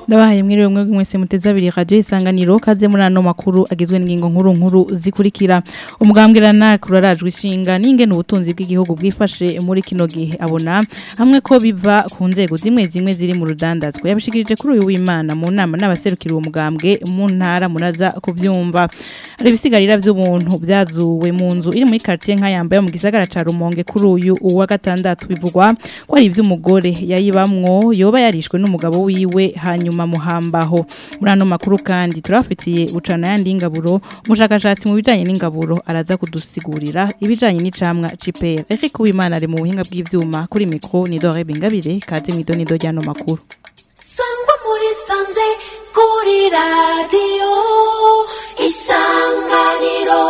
ndabahaye mwiriwe mwe mwese muteze abiri radio isanganiro kaze muri ano makuru agizwe n'ingingo nkuru nkuru zikurikira umugambwirana kurarajwe ishinga n'ingene ubutunzi bw'igihugu bwifashe muri kino gihe abona hamwe ko biva ku nzego zimwe zimwe ziri mu rudandazwa yabishikirije kuri uyu w'Imana mu nama n'abaserukira uwo mugambwe mu ntara munaza kuvyumva hari ibisigarira by'ubuntu byazuwe mu nzu iri muri quartier nka yambaye mu gisagara ca Rumonge kuri uyu wa gatandatu bivugwa ko ari ivy'umugore yayibamwo yoba yarishwe n'umugabo wiwe hanyuma muhambaho muri ano makuru kandi turafitiye bucana yandi ingaburo umushakashatsi mu bijanye n'ingaburo araza kudusigurira ibijanye n'icamwa cipera Eric Uwimana ari mu buhinga bw'ivyuma kuri mikro ni Dore Bingabire kaze mwidonido ryano makuru sangwa muri sanze kuri radiyo isanganiro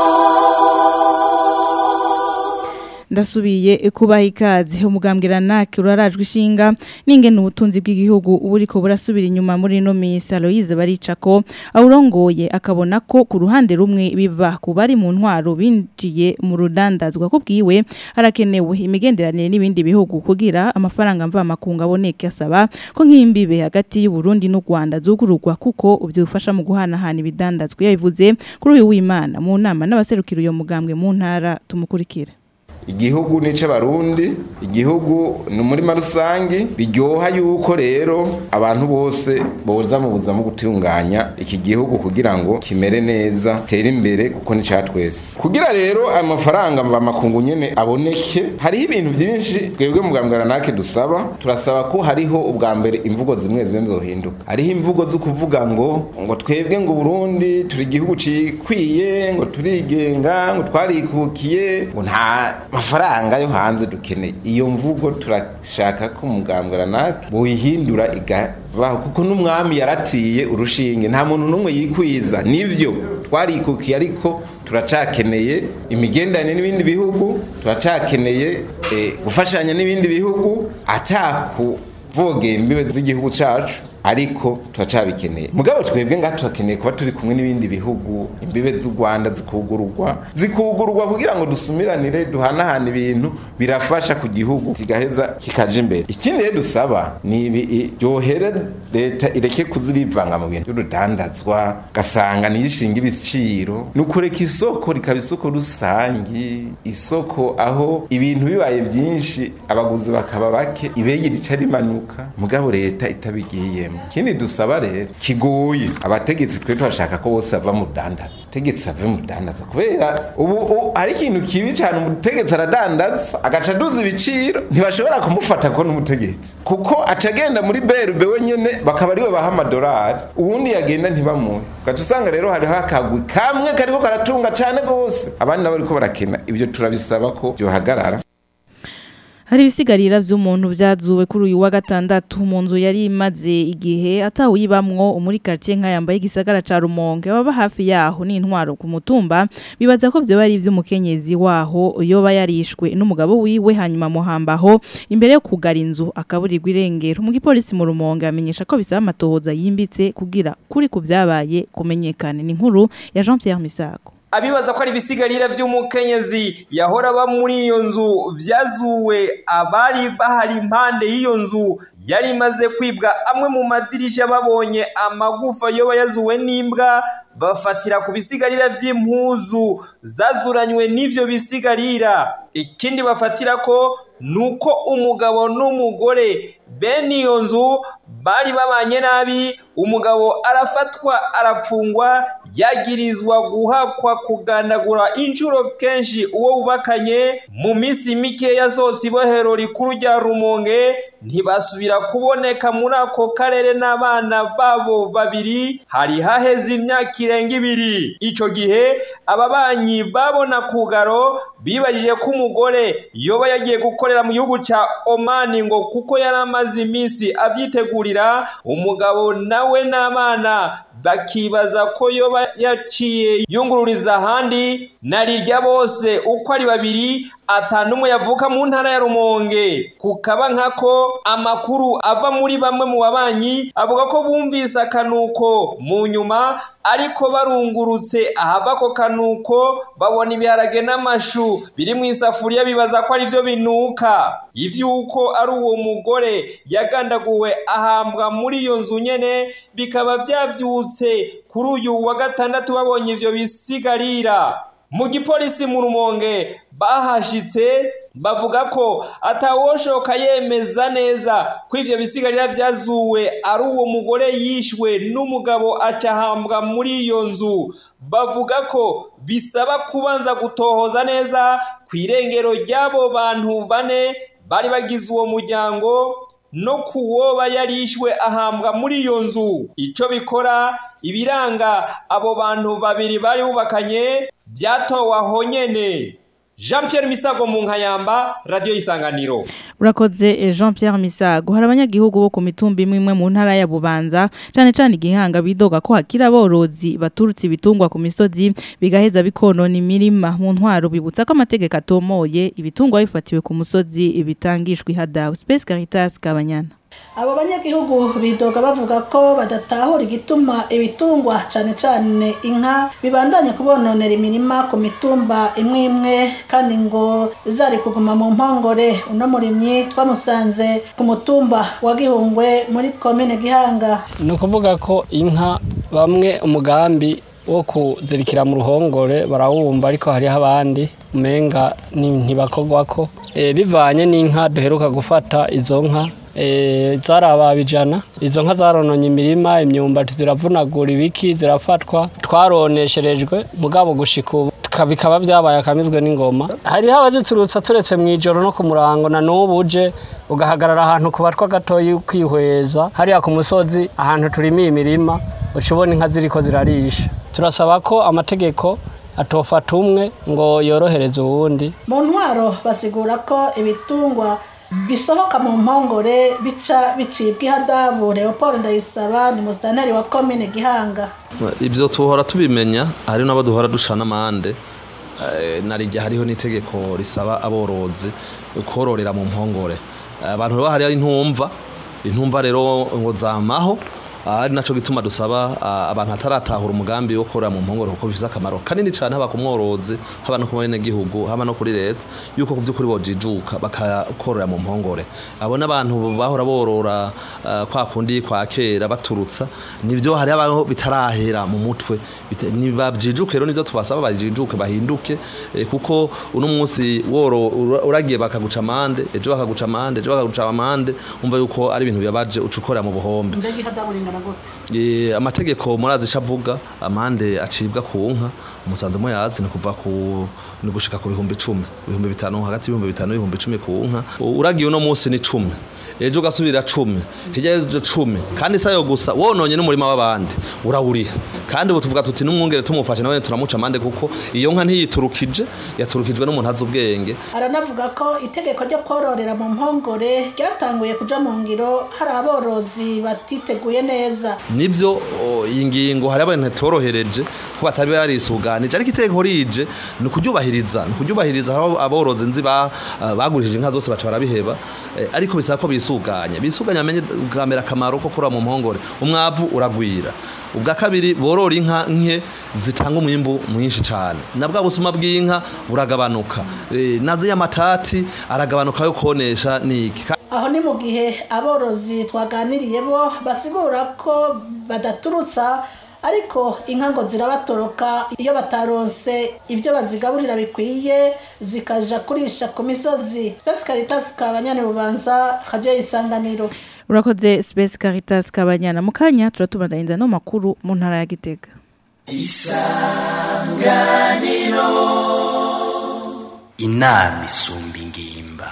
ndasubiye kubaha ikaze umugambwirana urarajwe ishinga n'ingene ubutunzi bw'igihugu buriko burasubira inyuma muri ino minsi Aloise baricako awurongoye akabona ko ku ruhande rumwe biva ku bari mu ntwaro binjiye mu rudandazwa ko bwiwe harakenewe imigenderanire n'ibindi bihugu kugira amafaranga mva makunga aboneke asaba ko nk'imbibe hagati y'u Burundi n'u Rwanda zugururwa kuko byufasha mu guhanahana ibidandazwa yabivuze kuri uyu w'Imana mu nama n'abaserukira uyo mugambwe mu ntara tumukurikira igihugu nice barundi igihugu ni umurima rusangi biryoha yuko rero abantu bose boza mu buzima bwo gutunganya iki gihugu kugira ngo kimere neza tere imbere kuko ni twese kugira rero ayo mafaranga mva makungu nyene aboneke hariho ibintu byinshi twebwe mugambwira nake dusaba turasaba ko hariho ubwa mbere imvugo zimwe zimwe zohinduka hariho imvugo zo kuvuga ngo ngo twebwe ngo Burundi turi igihugu cikwiye ngo turigenga ngo twarikukiye ngo nta mafaranga yo hanze dukeneye iyo mvugo turashaka ko umugambwe nake boyihindura igavaho kuko n'umwami yaratiye urushinge nta muntu n'umwe yikwiza nivyo twarikukiye ariko turacakeneye imigenderanire n'ibindi bihugu turacakeneye gufashanya n'ibindi bihugu atakuvogera imbibe z'igihugu cacu ariko turacabikeneye mugabo twebwe ngaha turakeneye kuba turi kumwe n'ibindi bihugu imbibe z'u Rwanda zikugururwa zikugururwa kugira ngo dusumiranire duhanahana ibintu birafasha ku gihugu kigaheza kikaja imbere ikindi rero dusaba ni ibi ryohere leta ireke kuzirivanga mu bintu by'urudandazwa gasanga niyishinga ibiciro ni ukureka isoko rikaba isoko rusangi isoko aho ibintu bibaye byinshi abaguzi bakaba bake ibege rica rimanuka mugabo leta itabigiyemo ikindi dusaba rero kigoye abategetsi twe turashaka ko bose bava mu dandaza utegetsi ave mu dandaza kubera ubu hari ikintu kibi cyane umutegetsi aradandaza agaca aduza ibiciro ntibashobora kumufata ko n'umutegetsi kuko aca agenda muri berube wenyine bakaba ariwe baha amadolari uwundi yagenda ntibamuhe ugaca usanga rero hariho akagwi kamwe kariko karatunga cyane rwose abandi nabo bariko barakena ibyo turabisaba ko byohagarara hari ibisigarira by'umuntu byazuwe kuri uyu wa gatandatu mu nzu yari imaze igihe atawuyibamwo muri quartier nka yambaye igisagara ca Rumonge baba hafi yaho n'intwaro ku mutumba bibaza ko byo bari iby'umukenyezi waho yoba yarishwe n'umugabo wiwe hanyuma muhambaho imbere yo kugara inzu akaburirwa irengero mu gipolisi mu Rumonge amenyesha ko bisaba amatohoza yimbitse kugira kuri ku byabaye kumenyekana ni inkuru ya Jean Pierre Misago abibaza ko ari ibisigarira by'umukenyezi yahora aba muri iyo nzu byazuwe abari bahari impande y'iyo nzu yari imaze kwibwa amwe mu madirisha babonye amagufa yoba yazuwe n'imbwa bafatira ku bisigarira by'impuzu zazuranywe n'ivyo bisigarira ikindi bafatira ko nuko umugabo n'umugore bene iyo nzu bari babanye nabi umugabo arafatwa arapfungwa yagirizwa guhakwa kugandagura inshuro kenshi uwo bubakanye mu minsi mike yasohotse ibohero rikuru rya rumonge ntibasubira kuboneka muri ako karere n'abana babo babiri hari haheze imyaka irenga ibiri ico gihe ababanyi babona kugaro bibajije ko umugore yoba yagiye gukorera mu gihugu ca omani ngo kuko yari amaze iminsi avyitegurira umugabo nawe n'abana bakibaza ko yoba yaciye yungururiza ahandi na rirya bose uko ari babiri atanumwe yavuka mu ntara ya Rumonge kukaba nkako amakuru ava muri bamwe mu babanyi avuga ko bumvise akanuko mu nyuma ariko barungurutse ahava ako kanuko babona ibiharage n'amashu biri mu isafuriya bibaza ko ari byo binuka ivyuko ari uwo mugore yagandaguwe ahambwa muri iyo nzu nyene bikaba vyavyutse kuri uyu wa gatandatu babonye ivyo bisigarira mu gipolisi mu rumonge bahashitse bavuga ko atawoshoka yemeza neza ko ivyo bisigarira vyazuwe ari uwo mugore yishwe n'umugabo acahambwa muri iyo nzu bavuga ko bisaba kubanza gutohoza neza ku irengero ry'abo bantu bane bari bagize uwo muryango no kuwoba yarishwe ahambwa muri iyo nzu ico bikora ibiranga abo bantu babiri bari bubakanye byatowe aho nyene jean Pierre misago mu nkayamba radiyo y'isanganiro urakoze Jean Pierre Misago hari abanyagihugu bo ku mitumba imwe imwe mu ntara ya Bubanza cyane cyane igihanga bidoga ko hakira aborozi baturutse ibitungwa ku misozi bigaheza bikonona imirima mu ntwaro bibutsa ko amategeko atomoye ibitungwa bifatiwe ku musozi bitangishwa ihadawe Space Caritas Kabanyana abo banyagihugu bidoga bavuga ko badatahura igituma ibitungwa cyane cyane inka bibandanya kubononera imirima ku mitumba imwe imwe kandi ngo zari kuguma mu mpongore uno murimyi twamusanze ku mutumba wa gihungwe muri komine gihanga ni ukuvuga ko inka bamwe umugambi wo kuzirikira mu ruhongore barawumva ariko hariho abandi umenga ntibakogwa ko bivanye n'inka duheruka gufata izo nka zarababa ijana izo nka zarononye imirima imyumbati ziravunagura ibiki zirafatwa twaronesherejwe mugabo gushika ubu bikaba byabaye akamizwe n'ingoma hariho abaziturutsa turetse mu ijoro no ku murango na n'ubu uje ugahagarara ahantu ku batwa gatoya ukihweza hariya ku musozi ahantu turimiye imirima uca ubona inka ziriko zirarisha turasaba ko amategeko atofata umwe ngo yorohereze uwundi mu ntwaro basigura ko ibitungwa bisohoka mu mpongore bica bicibwa ihadabu leopold ndayisaba ni musitanteri wa komine gihanga ibyo tuhora tubimenya hari n'abo duhora duca n'amande narijya hariho n'itegeko risaba aborozi kororera mu mpongore abantu rero hariho intumva intumva rero ngo zamaho ari nacyo gituma dusaba abantu bataratahura umugambi wo korora mu mpongore kuko bifite akamaro kanini cyane haba ku mworozi haba no ku banyagihugu haba no kuri leta yuko ku by'ukuri bojijuka bakakorora mu mpongore abo n'abantu bahora borora kwa kundi kwa kera baturutsa nibyo hari abaho bitarahera mu mutwe babyijuke rero nibyo tubasaba bajijuke bahinduke kuko uno munsi woro uragiye bakaguca amande ejo bakaguca amande ejo bakaguca amande umva yuko ari ibintu bibabaje uca ukorera mu buhombe amategeko murazi icyo avuga amande acibwa ku nka umusanzu muyazi ni kuva ku ni gushika ku bihumbi icumi ibihumbi bitanu hagati y'ibihumbi bitanu n'ibihumbi icumi ku nka uragiye uno munsi ni cumi ejo ugasubira cumi hirya y'ejo cumi kandi si ayo gusa wononye n'umurima w'abandi urawuriha kandi ubu tuvuga tuti n'umwungere tumufashe nawe turamuca amande kuko iyo nka ntiyiturukije yaturukijwe n'umuntu azi ubwenge aranavuga ko itegeko ryo kororera mu mpongore ryatanguye kuja mu ngiro hari aborozi batiteguye neza nibyo iyi ngingo hari abantu torohereje ko batari barisuganije ariko itegeko rije ni ukuryubahiriza ni ukuryubahiriza aho aborozi nzi bagurishije inka zose baca barabiheba ariko bisaba ko bisuganya bisuganya amenye bwamera akamaro ko kurora mu mpongore umwavu uragwira ubwa kabiri borora inka nke zitanga umwimbu mwinshi cyane na bwa busuma bw'inka buragabanuka nazo y'amatati aragabanuka yo konesha niki aho ni mu gihe aborozi twaganiriye bo basigura ko badaturutsa ariko inka ngo zirabatoroka iyo bataronse ibyo bazigaburira bikwiye zikaja kurisha ku misozi Space Caritas kabanyane bubanza kajya isanganiro urakoze Space Caritas kabanyana mu kanya turatubandanyiriza no makuru mu ntara ya Gitega isanganiro inama isumba ingimba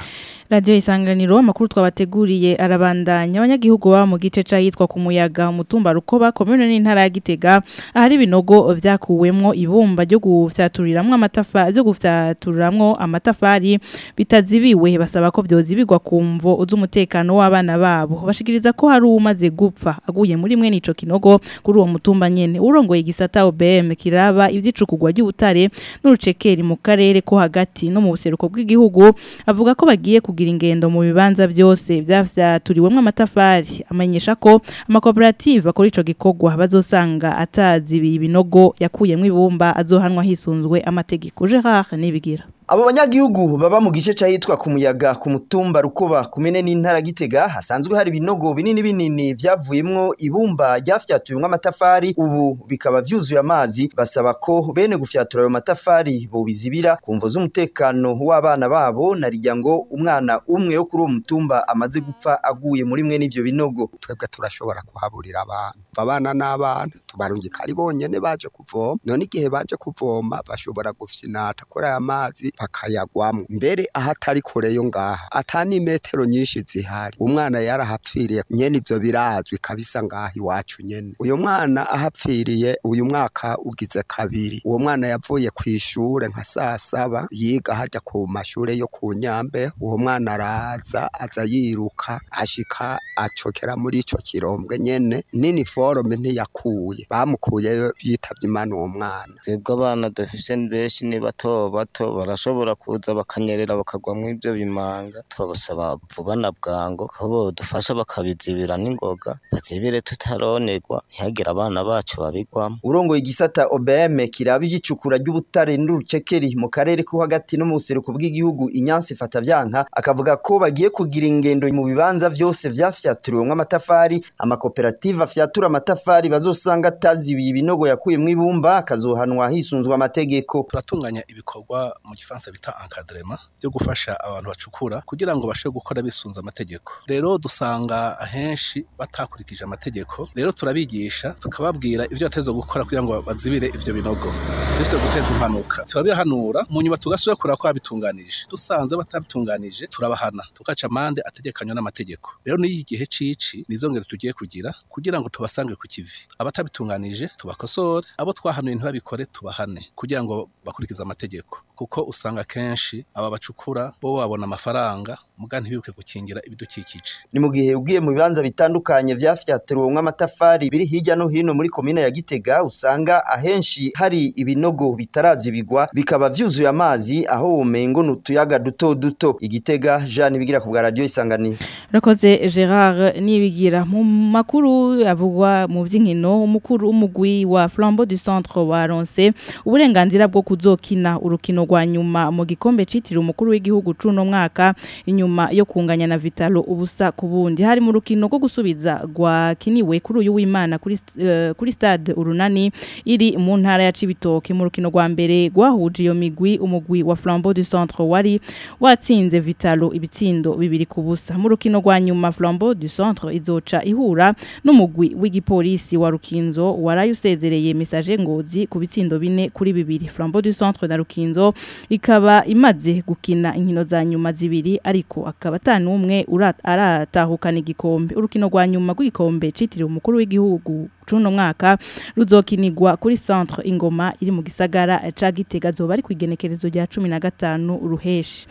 Radio isanganiro amakuru twabateguriye arabandanya abanyagihugu baba mu gice cahitwa ku muyaga umutumba rukoba komune n'intara ya Gitega ahari ibinogo vyakuwemwo ibumba ryo gufyaturiramwo amatafari byo gufyaturiramwo amatafari bitazibiwe basaba ko vyozibirwa kumvo z'umutekano w'abana babo bashikiriza ko hari umaze gupfa aguye muri mwe nico kinogo kuri uwo mutumba nyene urongoye igisata OBM kiraba ivyicukugwa ry'ubutare n'urucekeri mu karere ko hagati no mu buseruko bw'igihugu avuga ko bagiye kugira ingendo mu bibanza byose byafyaturiwemwo amatafari amenyesha ko amakoperative akora ico gikorwa bazosanga atazi ibinogo yakuyemwo ibumba azohanwa hisunzwe amategeko Gerard nibigira Abo banyagihugu baba mu gice cahitwa ku muyaga ku mutumba rukoba kumene n'intara gitega hasanzwe hari ibinogo binini binini vyavuyemwo ibumba ryafyatuyemwo amatafari ubu bikaba vyuzuye amazi basaba ko bene gufyatura ayo matafari bobizibira kumvo z'umutekano w'abana babo narirya ngo umwana umwe wo kuri uwo mutumba amaze gupfa aguye muri mwe n'ivyo binogo twebwe turashobora kuhaburira abantu abana n'abana tubarungika ari bonyene baje kuvoma none igihe baje kuvoma bashobora gufyinata kuri aya mazi bakayagwamwo mbere aho atari kure yo ngaha ata n'imetero nyinshi zihari umwana yarahapfiriye nyene ivyo birazwi kabisa ngaha iwacu nyene uyu mwana ahapfiriye uyu mwaka ugize kabiri uwo mwana yavuye kw'ishure nka saa saba yiga hajya ku mashure yo ku nyambe uwo mwana araza aza yiruka ashika acokera muri ico kirombwe nyene n'iniforome ntiyakuye bamukuyeyo yitavye imana uwo mwana twebwe abana dufise benshi ni bato bato barashobora kuza bakanyerera bakagwa mu ivyo bimanga twabasaba vuba na bwango ko bodufasha bakabizibira n'ingoga bazibire tutaronerwa ntihagire abana bacu babigwamo urongoye igisata OBM kiraba igicukura ry'ubutare n'urucekeri mu karere ko hagati no mu buseruko bw'igihugu inyansi fata vyanka akavuga ko bagiye kugira ingendo mu bibanza vyose vyafyaturiwemwo amatafari amakoperative afyatura amatafari bazosanga atazibiye ibinogo yakuyemwo ibumba akazohanwa hisunzwe amategeko turatunganya ibikorwa mu gifaransa bita encadrement byo gufasha abantu bacukura kugira ngo bashobore gukora bisunze amategeko rero dusanga ahenshi batakurikije amategeko rero turabigisha tukababwira ivyo bateza gukora kugira ngo bazibire ivyo binogo bise guteza impanuka turabihanura mu nyuma tugasubira kureba ko babitunganije dusanze batabitunganije turabahana tugaca amande ategekanywa n'amategeko rero n'iyi gihe cici nizo ngero tugiye kugira kugira ngo tubasange ku kivi abatabitunganije tubakosore abo twahanuye ntibabikore tubahane kugira ngo bakurikize amategeko kuko usanga kenshi aba bacukura bo babona amafaranga muga ntibibuke gukingira ibidukikije ni mu gihe ugiye mu bibanza bitandukanye vyafyaturiwemwo amatafari biri hirya no hino muri komine ya Gitega usanga ahenshi hari ibinogo bitarazibigwa bikaba vyuzuye amazi aho womengo nutuyaga duto duto igitega Jean bigira ku bwa radio isanganiro Rakoze Gerard nibigira mu makuru avugwa mu vy'inkino umukuru umugwi wa Flambeau du Centre wa Ronse uburenganzira bwo kuzokina urukino rwa nyuma mu gikombe citiriwe umukuru w'igihugu cuno mwaka inyuma yo kunganya na Vitalo ubusa kubundi hari mu rukino rwo gusubiza rwa kiniwe kuri uyu w'Imana kuri uh, kuri stade urunani iri mu ntara ya Cibitoke mu rukino rwa mbere gwahuje iyo migwi umugwi wa Flambeau du Centre wari watsinze Vitalo ibitsindo bibiri kubusa mu rukino rwa nyuma Flambeau du Centre izoca ihura n'umugwi w'igipolisi wa Rukinzo warayusezereye message ngozi ku bitsindo bine kuri bibiri Flambeau du Centre na Rukinzo ikaba imaze gukina inkino za nyuma zibiri ariko akaba atanumwe aratahukana igikombe urukino rwa nyuma rw'igikombe citiriwe umukuru w'igihugu cuno mwaka ruzokinirwa kuri centre ingoma iri mu gisagara ca Gitega zoba ari kwigenekerezo rya 15 ruheshi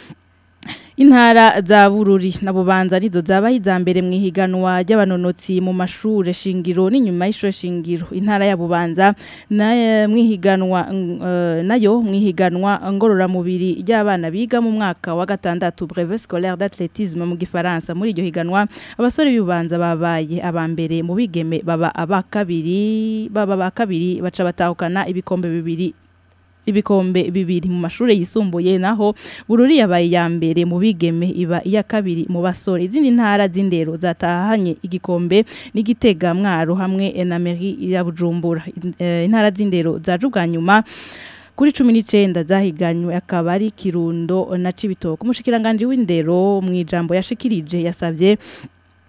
Intara za bururi na bubanza nizo zabaye iza mbere mu ihiganwa ry'abanonotsi mu mashure shingiro n'inyuma y'ishure shingiro intara ya bubanza na mwihiganwa uh, nayo mwihiganwa ngorora mubiri ry'abana biga mu mwaka wa gatandatu brevet scolaire d'athlétisme mu gifaransa muri iryo higanwa abasore b'ubanza babaye abambere mu bigeme baba abakabiri baba bakabiri baca batahukana ibikombe bibiri ibikombe bibiri mu mashure yisumbuye naho bururi yabaye ya mbere mu bigeme iba iya kabiri mu basore izindi ntara z'indero zatahanye igikombe n'igitega mwaro hamwe na mairie ya Bujumbura intara z'indero zaje nyuma kuri 19 zahiganywe akaba ari kirundo na cibitoke umushikiranganje w'indero mu ijambo yashikirije yasavye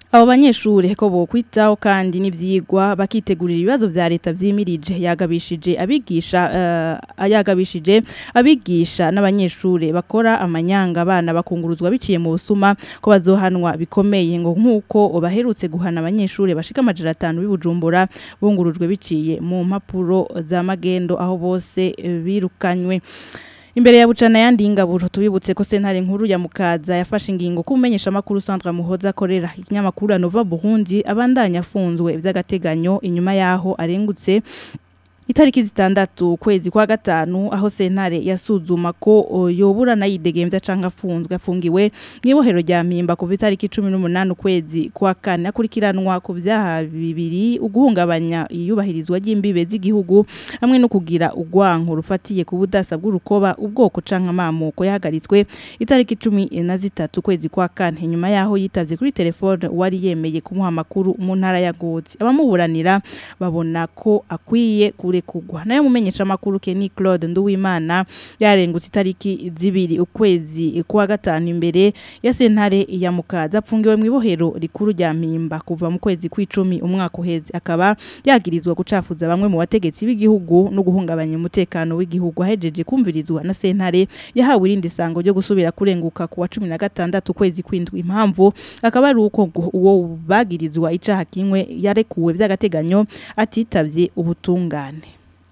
abo banyeshure ko bokwitaho kandi n'ivyigwa bakitegurira ibibazo vya leta vyimirije yagabishije abigisha uh, yagabishije abigisha n'abanyeshure bakora amanyanga abana bakunguruzwa biciye mu busuma ko bazohanwa bikomeye ngo nkuko baherutse guhana abanyeshure bashika amajana atanu bibujumbura bungurujwe biciye mu mpapuro za magendo aho bose eh, birukanywe Imbere ya bucana yandi ingaburo tubibutse ko sentare nkuru ya mukaza yafashe ingingo kumenyesha makuru Centre Muhoza akorera ikinyamakuru Nova Burundi abandanya afunzwe vy'agateganyo inyuma yaho arengutse itariki zitandatu kwezi kwa gatanu aho sentare yasuzuma ko o, yobura nayidegemvya canke afunzwe afungiwe mwibohero rya mpimba kuva itariki 18 kwezi kwa kane akurikiranwa ku vyaha bibiri uguhungabanya iyubahirizwa ry'imbibe z'igihugu hamwe no kugira ugwanko rufatiye ku budasa bw'urukoba ubwoko canke amamuko yahagaritswe itariki 13 kwezi kwa kane nyuma yaho yitavye kuri telefone wari yemeye kumuha amakuru mu ntara ya Gotsi abamuburanira babona ko akwiye kure kugwa nayo mumenyesha makuru Kenny Claude Nduwimana yarengutse itariki zibiri ukwezi kwa gatanu imbere ya sentare ya mukaza apfungiwe mu ibohero rikuru rya mpimba kuva mu kwezi kw'icumi umwaka uheze akaba yagirizwa gucafuza bamwe mu bategetsi b'igihugu no guhungabanya umutekano w'igihugu ahejeje kumvirizwa na sentare yahawe irindi sango ryo gusubira kurenguka kuwa 16 kwezi kwindwi impamvu akaba ari uko ngo uwo bagirizwa icaha kimwe yarekuwe by'agateganyo atitavye ubutungane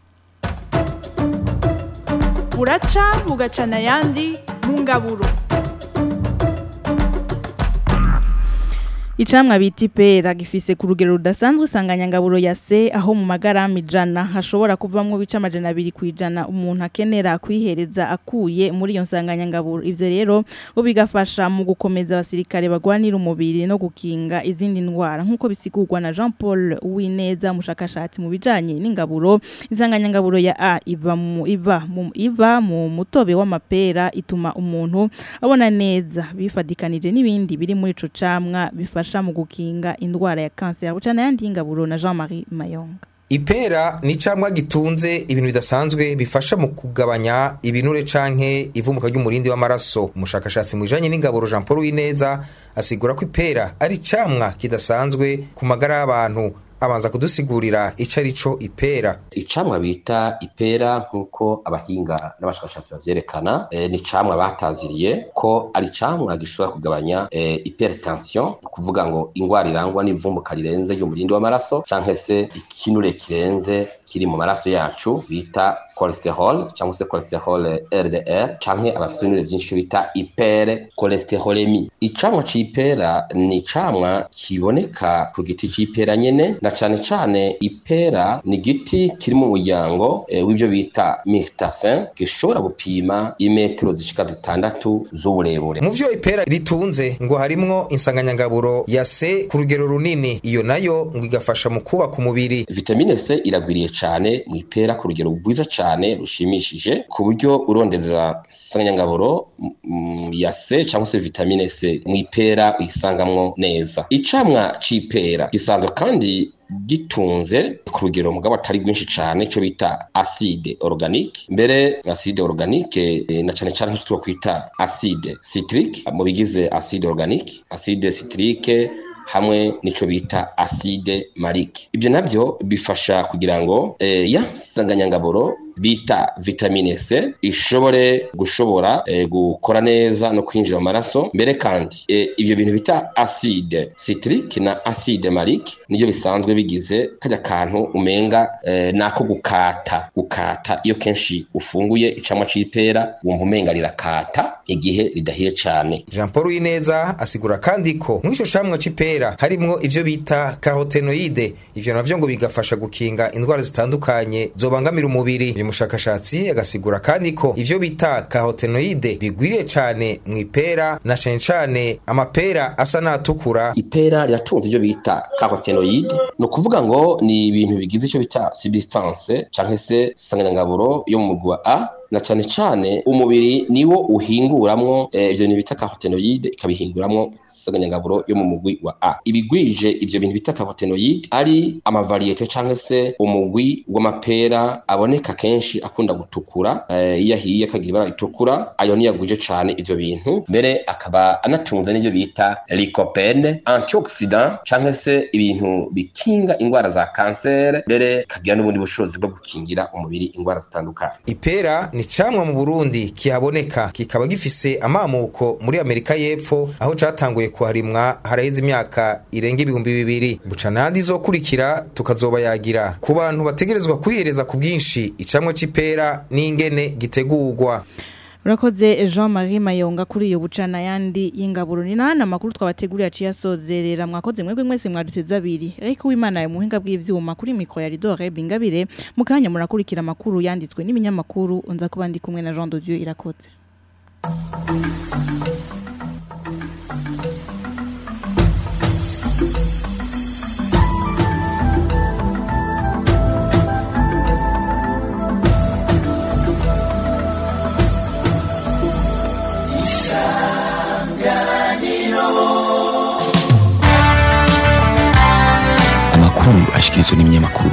buraca bugacana ayandi mu ngaburo Icamwa bita ipera gifise ku rugero rudasanzwe isanganyangaburo ya se aho mu magarama ijana hashobora kuvamwo bica amajana abiri ku ijana umuntu akenera kwihereza akuye muri iyo nsanganyangaburo ivyo rero bo bigafasha mu gukomeza abasirikare bagwanira umubiri no gukinga izindi ndwara nk'uko bisigurwa na Jean Paul Uwineza umushakashatsi mu bijanye n'ingaburo insanganyangaburo ya A iva mu iva mu iva mu mutobe w'amapera ituma umuntu abona neza bifadikanije n'ibindi biri muri ico camwa bifasha mu gukinga indwara ya kanseri bucana yandi ingaburo na Jean-Marie Mayonga Ipera ni camwa gitunze ibintu bidasanzwe bifasha mu kugabanya ibinure canke ivumuka ry'umurindi w'amaraso umushakashatsi mu bijanye n'ingaburo Jean Paul Wineza asigura ko ipera ari camwa kidasanzwe ku magara y'abantu abanza kudusigurira ico ari co ipera icamwa bita ipera nk'uko abahinga n'abashakashatsi bavyerekana e, ni camwa bataziriye ko ari camwa gishobora kugabanya e, hypertension kuvuga ngo ingwara irangwa n'ivumbuka rirenze ry'umurindi w'amaraso canke se ikinure kirenze kiri mu maraso yacu bita cholesterol cyangwa se cholesterol LDL canke abafite ibinure vyinshi bita hyper cholesterolemi icamwa c'ipera ni icamwa kiboneka ku giti c'ipera nyene na cane cane ipera ni igiti kiri mu muryango e, w'ibyo bita myrtasin gishobora gupima imetero zishika zitandatu z'uburebure mu vyo ipera ritunze ngo harimwo insanganyangaburo ya C ku rugero runini iyo nayo ngo igafasha mu kubaka umubiri vitamine C iragwiriye cane mu ipera ku rugero rwiza cane rushimishije ku buryo uronderera insanganyangaburo ya C cyangwa se vitamine C mu ipera uyisangamwo neza icamwa c'ipera gisanzwe kandi gitunze ku rugero mugabo atari rwinshi cyane cyo bita acide organique mbere acide organique e, na cyane cyane cyo kwita acide citrique mu bigize acide organique acide citrique hamwe nico bita acide malique ibyo nabyo bifasha kugira ngo e, ya sanganyangaburo bita vitamine C ishobore gushobora e, gukora neza no kwinjira mu maraso mbere kandi e, ibyo bintu bita acide citrique na acide malique niyo bisanzwe bigize kajya kantu umenga e, nako gukata gukata iyo kenshi ufunguye icamwa c'ipera wumva umenga rirakata igihe ridahiye cane Jean Paul Wineza asigura kandi ko mw'ico camwa c'ipera harimwo ivyo bita carotenoide ivyo navyo ngo bigafasha gukinga indwara zitandukanye zobangamira umubiri uyu mushakashatsi agasigura kandi ko ivyo bita carotenoide bigwiriye cane mw'ipera na cane cane amapera asa n'atukura ipera riratunze ivyo bita carotenoide ni ukuvuga ngo ni ibintu bigize ico bita substance canke se sanganyangaburo yo mu mugwi wa A na cane cane umubiri niwo uhinguramwo eh, ivyo bintu bita carotenoide ikabihinguramwo isanganyangaburo yo mu mugwi wa A ibigwije ivyo bintu bita carotenoide ari amavariyete canke se umugwi w'amapera aboneka kenshi akunda gutukura eh, iyo ahiye akagira ibara ritukura ayo niyo agwije cane ivyo bintu mbere akaba anatunze n'ivyo bita lycopene antioxidant canke se ibintu bikinga ingwara za kansere mbere kagira n'ubundi bushobozi bwo gukingira umubiri ingwara zitandukanye ipera ni camwa mu Burundi kihaboneka kikaba gifise amamuko muri Amerika y'Epfo aho catanguye kuharimwa haraheze imyaka irenga ibihumbi bibiri buca nandi zokurikira tukazoba yagira ku bantu bategerezwa kwihereza ku bwinshi icamwa c'ipera n'ingene gitegurwa Urakoze Jean Marie Mayonga kuri iyo bucana yandi y'ingaburo ni nana makuru twabateguriye aciye asozerera mwakoze mwebwe mwese mwaduteze abiri ariko w'Imana ya muhinga bw'ivyuma kuri mikro ya Ridore Bingabire mukanya murakurikira makuru yanditswe n'ibinyamakuru unza kuba ndi kumwe na Jean de Dieu irakoze amakuru ashikirizwa n'ibinyamakuru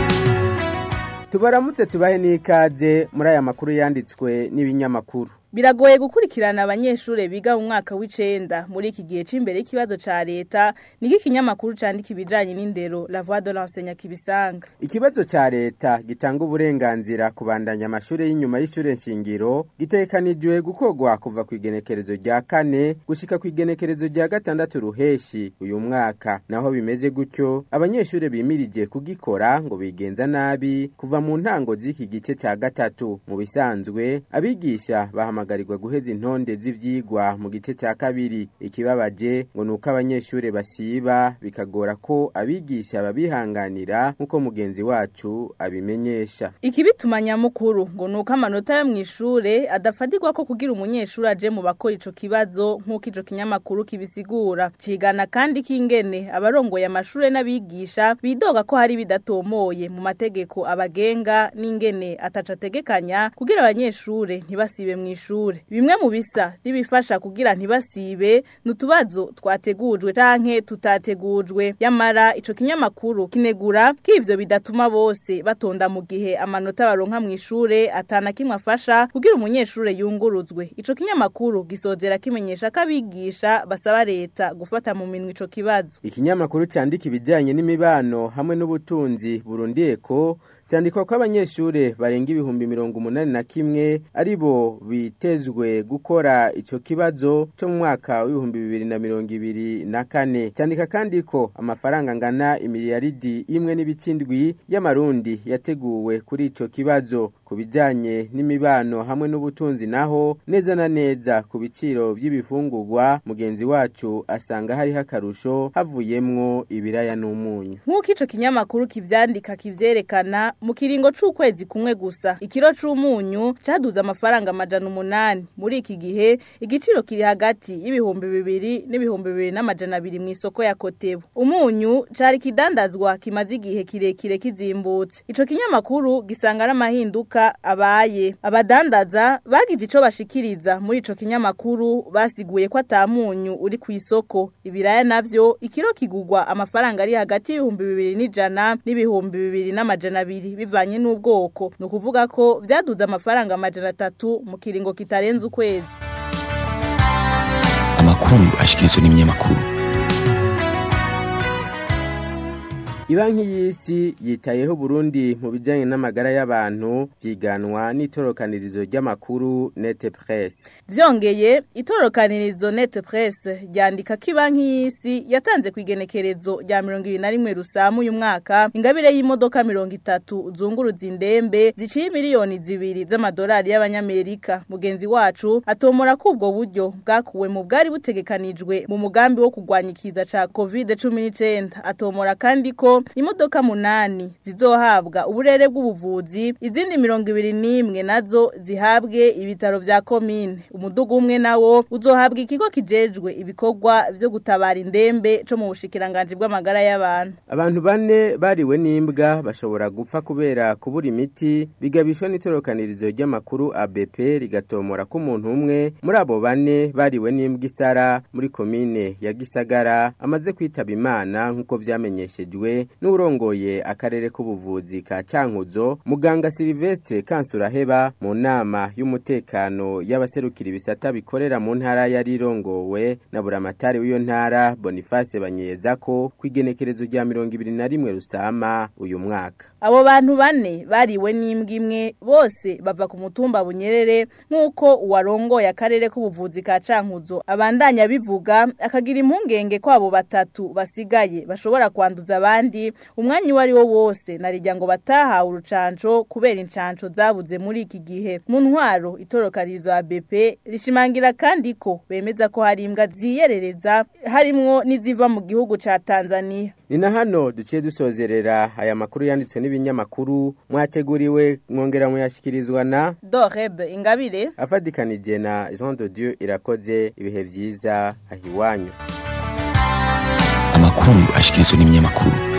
tubaramutse tubahe n'ikaze muri aya makuru yanditswe n'ibinyamakuru Biragoye gukurikirana abanyeshure biga mu mwaka w'icenda muri iki gihe c'imbere y'ikibazo ca leta niki kinyamakuru candika ibijanye n'indero La Voix de l'enseignant kibisanga. Ikibazo ca leta gitanga uburenganzira kubandanya amashure y'inyuma y'ishure nshingiro gitekanijwe gukorwa kuva ku igenekerezo rya kane gushika ku igenekerezo rya gatandatu ruheshi uyu mwaka naho bimeze gutyo abanyeshure bimirije kugikora ngo bigenza nabi kuva mu ntango z'iki gice ca gatatu mu bisanzwe abigisha bahama bahamagarirwa guheza intonde z'ivyigwa mu gice cya kabiri ikibabaje ngo nuko abanyeshure basiba bikagora ko abigisha babihanganira nkuko mugenzi wacu abimenyesha Ikibituma nyamukuru ngo nuko amanota yo mwishure adafatirwa ko kugira umunyeshuri aje mu bakora ico kibazo nkuko ico kinyamakuru kibisigura cigana kandi kingene abarongoye amashure n'abigisha bidoga ko hari bidatomoye mu mategeko abagenga n'ingene ataca ategekanya kugira abanyeshure ntibasibe mwishure ishure bimwe mu bisa n'ibifasha kugira ntibasibe nutubazo twategujwe canke tutategujwe yamara ico kinyamakuru kinegura k'ivyo bidatuma bose batonda mu gihe amanota baronka mu ishure atana kimwe afasha kugira umunyeshure yunguruzwe ico kinyamakuru gisozera kimenyesha ko abigisha basaba leta gufata mu minwe ico kibazo ikinyamakuru candika ibijanye n'imibano hamwe n'ubutunzi burundiye ko cyandikwa ko abanyeshure barenga ibihumbi mirongo umunani na kimwe ari bo bitezwe gukora ico kibazo cyo mu mwaka w'ibihumbi bibiri na mirongo ibiri na kane cyandika kandi ko amafaranga angana imiliyaridi imwe n'ibicindwi y'amarundi yateguwe kuri ico kibazo ku bijanye n'imibano hamwe n'ubutunzi naho neza na neza ku biciro by'ibifungurwa mugenzi wacu asanga hariho akarusho havuyemwo ibiraya n'umunyu nk'uko ico kinyamakuru kivyandika kivyerekana mu kiringo c'ukwezi kumwe gusa ikiro c'umunyu caduze amafaranga amajana umunani muri iki gihe igiciro kiri hagati y'ibihumbi bibiri n'ibihumbi bibiri n'amajana abiri mu isoko ya kotebu umunyu cari kidandazwa kimaze igihe kirekire kizimbutse ico kinyamakuru gisanga n'amahinduka abaye abadandaza bagize ico bashikiriza muri ico kinyamakuru basiguye ko atamunyu uri ku isoko ibiraya navyo ikiro kigugwa amafaranga ari hagati y'ibihumbi bibiri n'ijana n'ibihumbi bibiri n'amajana abiri bivanye n'ubwoko ni ukuvuga ko byaduze amafaranga amajana atatu mu kiringo kitarenze ukwezi amakuru ashikirizwa n'ibinyamakuru Ibanki y'isi yitayeho Burundi mu bijanye n'amagara y'abantu byiganwa n'itorokanirizo ry'amakuru Net Press. Vyongeye itorokanirizo Net Press ryandika ko ibanki y'isi yatanze ku igenekerezo rya 21 rusamu uyu mwaka ingabire y'imodoka 30 zunguruza indembe ziciye miliyoni zibiri z'amadolari y'abanyamerika. Mugenzi wacu atomora ko ubwo buryo bwakuwe mu bwari butegekanijwe mu mugambi wo kugwanya ikiza ca COVID-19 atomora kandi ko ko imodoka munani zizohabwa uburere bw'ubuvuzi izindi mirongo ibiri n'imwe nazo zihabwe ibitaro vya komine umudugu umwe nawo uzohabwa ikigo kijejwe ibikorwa vyo gutabara indembe co mu bushikiranganji bw'amagara y'abantu abantu bane bariwe n'imbwa bashobora gupfa kubera kubura imiti bigabishwa n'itorokanirizo ry'amakuru ABP rigatomora ko umuntu umwe muri abo bane bariwe n'imbwa isara muri komine ya Gisagara amaze kwitaba Imana nk'uko vyamenyeshejwe n'urongoye akarere k'ubuvuzi ka Cyankuzo muganga Silvestre Kansuraheba mu nama y'umutekano y'abaserukira ibisata bikorera mu ntara yari irongowe na buramatari w'iyo ntara Boniface Banyeza ko kwigenekerezo rya 21 rusama uyu mwaka abo bantu bane bariwe n'imbwa imwe bose bava ku mutumba bunyerere nk'uko uwarongoye akarere k'ubuvuzi ka Cankuzo abandanya bivuga akagira impungenge ko abo batatu basigaye bashobora kwanduza abandi umwanya uwo ari wo wose narijya ngo batahawe urucanco kubera incanco zabuze muri iki gihe mu ntwaro itorokarizo ya BP rishimangira kandi ko bemeza ko hari imbwa ziyerereza harimwo n'iziva mu gihugu ca Tanzania ni na hano duciye dusozerera aya makuru yanditswe n'ibinyamakuru mwateguriwe mwongera muyashyikirizwa na Doreb Ingabire afadikanije na Jean de Dieu irakoze ibihe vyiza ahiwanyu amakuru ashikirizwa n'ibinyamakuru